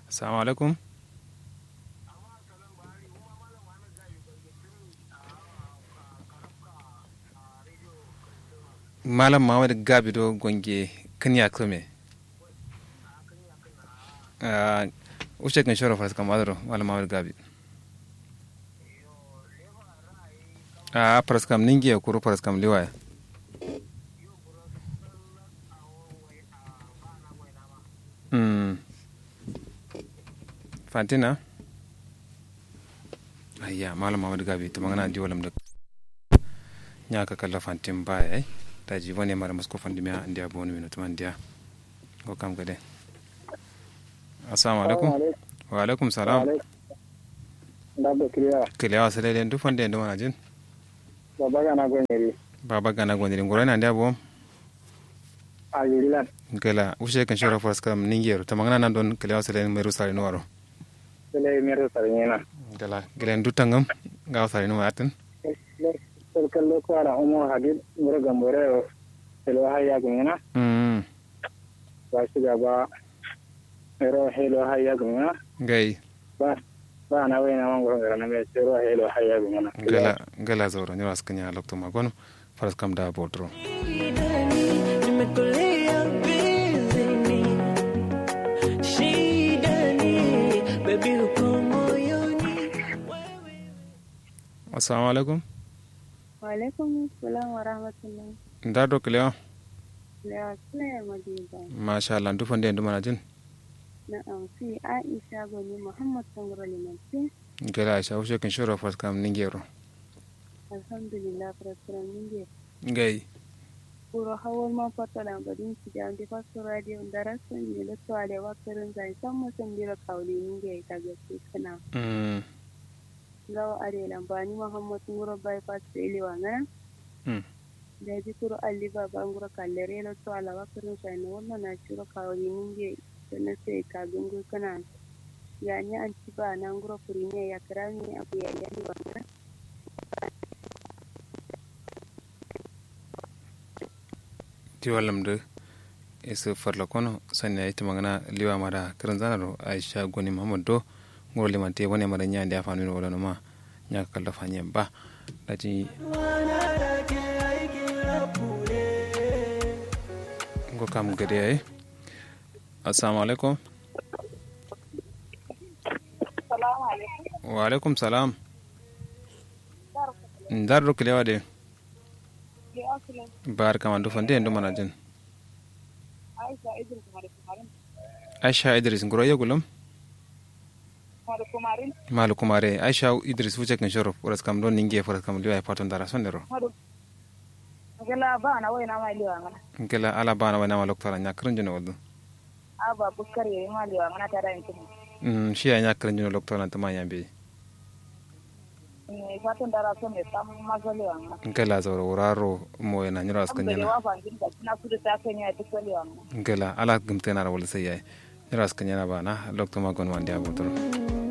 assalamu alaikum malam mamad gabi do gonge kanya kome uche kan shoro fas kam adro malam mamad gabi a pras kam ningi ya kuru pras kam liwaya mm fantina ayya malam mamad gabi to mangana di walam da nyaka kala fantin baya ai taji wani mara masko fandimi a ndiya bonu mino tuma ndiya ko kam gade assalamu alaikum wa alaikum salam ndabbe kiliya kile wa sele len du fande ndo manajin baba gana gonyeri baba gana gondiri ngoro na ndiya bom a yurilan gela ushe kan shora foras kam ningero tamangana nan don kile wa sele meru sare no waro sele mero sarñena gela gele ndu tangam ga sare no atin sel kallo ko ara umo hadid muro gambore o selo hayya gumena mm ba shiga ba mero helo hayya gumena gai ba ba na wayna mango ngara na me sero helo hayya gumena gela gela zoro nyoro askanya lokto magono faras kam da botro Nimekolea bizini shidani baby uko moyoni assalamu alaikum Walaikum salam wa rahmatullah. ndado kile wa Da suna madiba. masha Allah ndu fande ndo manajin Na amfi Aisha Gwani Muhammad Sangoro Limanci. gela aisha ushe kan shora faras kam ningero Alhamdulillah farasiran ninge. gai Kuro hawar ma fata lambarin su da amfi fasu radio da rasun ne da su ale wakarin zai san mutum bira kauli ninge ta gaske kana. mm Gawa are lambani Muhammad Nguro bypass da iliwa ngana. mm Da ji kuro alli baba nguro kallere la su ala wakarin sai na wannan na shiro kauli ninge da na sai ka gungu kana. Ya ni an ci ba na nguro kuri ne ya kira ni abu ya yi wa ngana. ti wallam de isu farla kono sanni ayti magana liwa mara kiran zanaro aisha goni mahamad do ngoro limante woni mara nyande afanu no wala no ma nyaka kala fanye ba lati ngo kam gade ay assalamu alaikum Salamu alaikum. wa alaikum salam ndardo kilewa de Ya akula bar kama do fande ndo manajin Aisha Idris Mare Kumarin. aisha idris ngoro yegulum Mare Kumarin. malu kumare aisha idris wuce kan shoro furas kam don ninge furas kam liwa paton dara sondero Mare. Gala ba na wai na mai liwa ngana. kela ala bana wana malok tara nyakrin jino wadu Aba bukkar yayi ma liwa ngana ta da yankin. mm shi ya nyakrin jino lok tara tama yambe Ne fatan dara so ne sam mazo liwa ngana. kela zawro wuraro mo na nyiro askan Ambele jana wa fangin da na su da ta kan ya duk liwa ngana. kela ala gumtena ra wala sayay nyiro askan jana bana lok tama gon wandi abotoro